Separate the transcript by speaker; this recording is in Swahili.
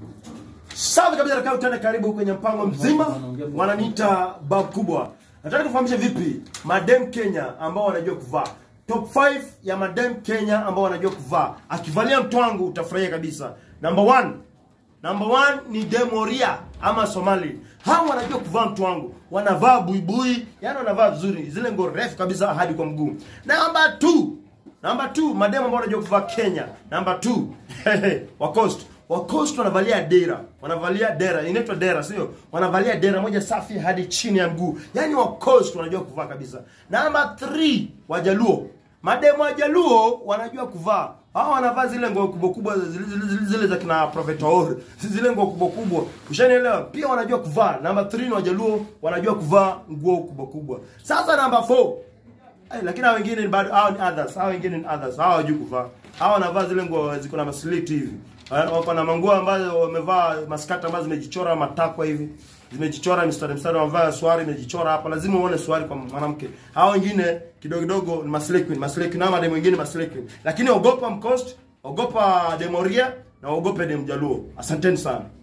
Speaker 1: Safi kabisa na kautana karibu kwenye mpango mzima. Wananiita bab kubwa. Nataka kufahamisha vipi madem Kenya ambao wanajua kuvaa. Top 5 ya madem Kenya ambao wanajua kuvaa. Akivalia mtwangu utafurahia kabisa. Number one, Number one ni Demoria ama Somali. Hao wanajua kuvaa mtwangu. Wanavaa buibui, yani wanavaa vizuri. Zile nguo refu kabisa hadi kwa mguu. Number two, Number two, mademu ambao wanajua kuvaa Kenya. Number two, wa Coast. Wa Coast wanavalia dera. Wanavalia dera. Inaitwa dera, sio? Wanavalia dera moja safi hadi chini ya mguu. Yaani wa Coast wanajua kuvaa kabisa. Number three, Wajaluo. Mademu Wajaluo wanajua kuvaa. Hao wanavaa zile nguo kubwa kubwa zile, zile, zile, zile za kina Prophet Or. Zile nguo kubwa kubwa. Ushanielewa? Pia wanajua kuvaa. Number 3 ni Wajaluo wanajua kuvaa nguo kubwa kubwa. Sasa number 4 Ay, lakini hao wengine ni bado hao ni others, hao wengine ni others. Hao hawajui kuvaa. Hao wanavaa zile nguo ziko na maslit hivi. Eh, Wako na manguo ambazo wamevaa maskata ambazo zimejichora matakwa hivi. Zimejichora mistari mistari wamevaa swari imejichora hapa. Lazima uone swari kwa mwanamke. Hao wengine kidogo kidogo ni maslay queen, maslay queen ama demu wengine maslay queen. Lakini ogopa mcost, ogopa demoria na ogope dem jaluo. Asanteni sana.